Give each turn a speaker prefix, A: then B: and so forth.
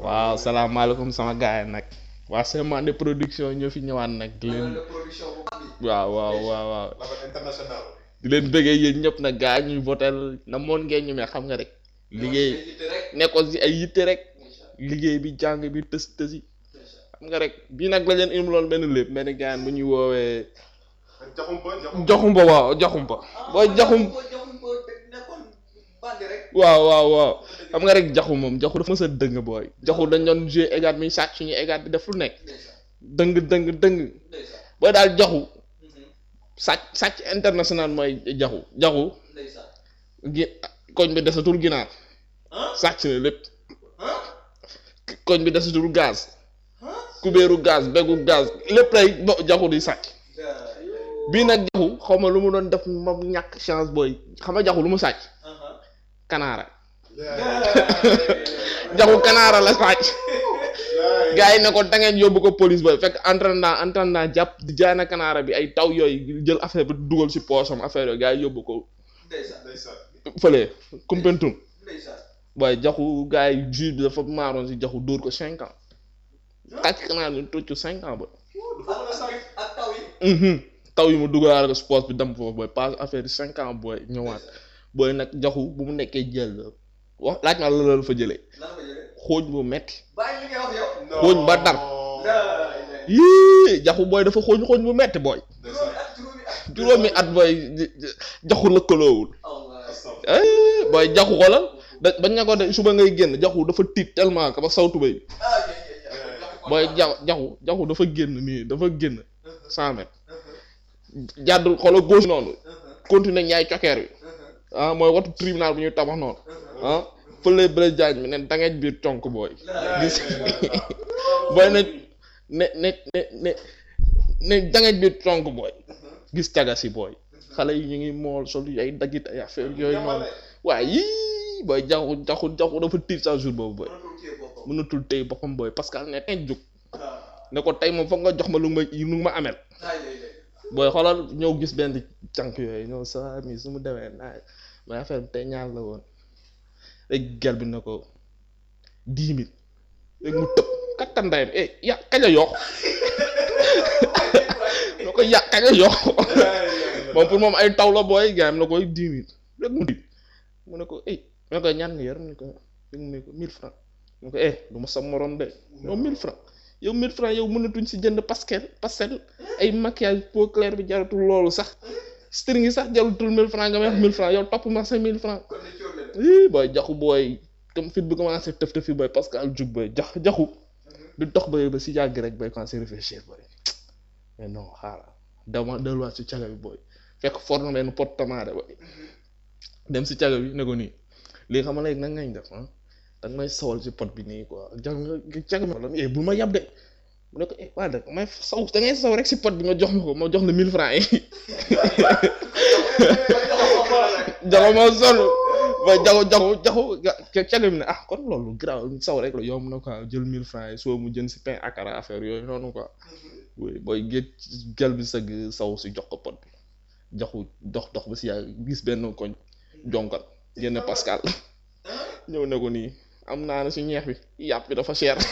A: waaw salaamaaleykum sama gaay nag waa Semande production ñoo fi ñëwaat nag di leen
B: de production bu mag bi.
A: waaw waaw waaw waaw
C: label international.
A: di leen bëggee yéen ñëpp nag gaa ñuy votel na moon ngeen ñu mais xam nga rek liggéey
B: yitte rek.
A: nekkoon si ay yitte rek
B: incha
A: liggéey bi jàng bi tës tësi
B: allah.
A: xam nga rek bii nag la leen indiloon benn lépp benn gaan bu ñuy woowee
C: jaxumpa jaxumpa.
A: joxumba waaw joxumba booy jaxum
B: boo jaxum boo nekkoon bandi rek.
A: waaw waaw waaw xam nga rek jaxu moom jaxu dafa mës a dëng booy jaxu dañ doon jouer égaat mi sàcc suñu égaat di def lu nekk
B: ndeysaan
A: dëng dëng dëng
B: ndeysaan.
A: booy daal jaxu
B: Mhm.
A: sàcc sàcc international mooy jaxu jaxu
B: ndeysaan.
A: gi koñ bi desatul ginaar
B: ah
A: sàcc na lépp
B: ah
A: koñ bi desatul gaz
B: ah.
A: kubéeru gaz beggu gaz lépp lay bo jaxu di sàcc bii nag jaxu xaw ma lu mu doon def moom ñàkk chance booy xam nga jaxu lu mu sàcc kanaara jaxu kanaara la sàcc gars yi ne ko da ngeen yóbbu ko police booy fekk entraînement entraînement jàpp di jaay na kanaara bi ay taw yooyu jël affaire bi dugal si poosam affaire yooyu gars yi yóbbu ko
B: ndeysaan
C: ndeysaan.
A: fële Koumpentoum
B: ndeysaan.
A: booy jaxu gars yi juge bi dafa maaroon si jaxu dóor ko cinq ans tàcc kanaara ñu tocc cinq ans ba
C: dafa mën a sànq.
B: ak taw yi.
A: Mhm. taw yi mu dugalaale ko sport bi dem foofu booy passe affaire yi cinq ans booy ñëwaat booy nag jaxu bu mu nekkee jël la wax laaj ma la la fa jëlee
B: lan nga jëlee.
A: xooñ bu metti
B: bàyyi li ngay wax yow.
A: xooñ ba dar yii jaxu booy dafa xooñ xooñ bu metti booy
C: ndeysaan.
B: juróomi at juróomi at.
A: juróomi at booy jaxu lëkkaloowul
B: Allah.
C: Astafurlah.
A: eh booy jaxu xoolal da bañ ne ko de suba ngay génn jaxu dafa tiit tellement que ba sawtu bay
B: ah yéen yéen yéen.
A: booy ja jaxu jaxu dafa génn nii dafa génn cent mètres jàdd xoolal gauche noonu continuer ñaay cokeer bi ah mooy watu tribunal bu ñuy tabax noonu ah fële Blaise Diagne bi ne dangeej biir conk booy gis booy ne ne ne ne ne ne dangeej biir conk booy gis caga si booy xale yi ñu ngi mool sol ay daggit ay affaire yooyu noonu waaye yii booy jaxu jaxu jaxu dafa tiit sa jour boobu booy
B: mënatul téye boppam.
A: mënatul tey boppam booy parce que ne tey jóg
B: ah
A: ne ko tey moom foog nga jox ma lu ma lu ma amel
B: ay lay lay.
A: booy xoolal ñëw gis benn cànk yooyu ñëw sa mi su mu demee naa mais affaire bi tey ñaar la woon rek gel bi ne ko dix mille rek mu tëb kattan ndayam eh ya kañ a yokk na ko ya kañ a yokk moom pour moom ay taw la booy gars yi na koy dix mille rek mu di mu ne ko eh mu ne ko ñaan nga yor mu ne ko rek mu ne ko mille francs mu ne ko eh du ma sa morom de yow mille francs yow mille francs yow mënatuñ si jënd pastel pastel ay maquillage peau claire bi jaratul loolu sax string yi sax jaratul mille francs nga may wax mille francs yow topp ma sa mille francs
B: kon ne coow leen.
A: ii booy jaxu booy comme fit bi commencé tëf tëf yi booy parce que al jug booy jax jaxu du dox ba ba si yàgg rek booy commencé réfléchir booy mais non xaaral dama delluwaat si caga bi booy fekk for na benn pot tomate booy dem si caga bi ne ko nii léegi xam nga léegi nan ngañ def ah da nga may sawal si pot bi nii quoi jag nga caga bi la eh bul ma yab de mu ne ko eh waa dëgg may saw da ngay saw rek si pot bi nga jox ma ko ma jox la mille francs yi jaxu ma sonn ba jaxu jaxu jaxu ga- caga bi ne ah kon loolu grave saw rek la yomb na quoi jël mille francs yi soo mu jën si pain akara affaire yooyu noonu quoi oui booy géej gel bi sëgg saw si jox ko pot bi jaxu dox dox ba si yàgg gis benn koñ jonkal génne Pascal ñëw ne ko nii am naa na si ñeex bi yàpp bi dafa cher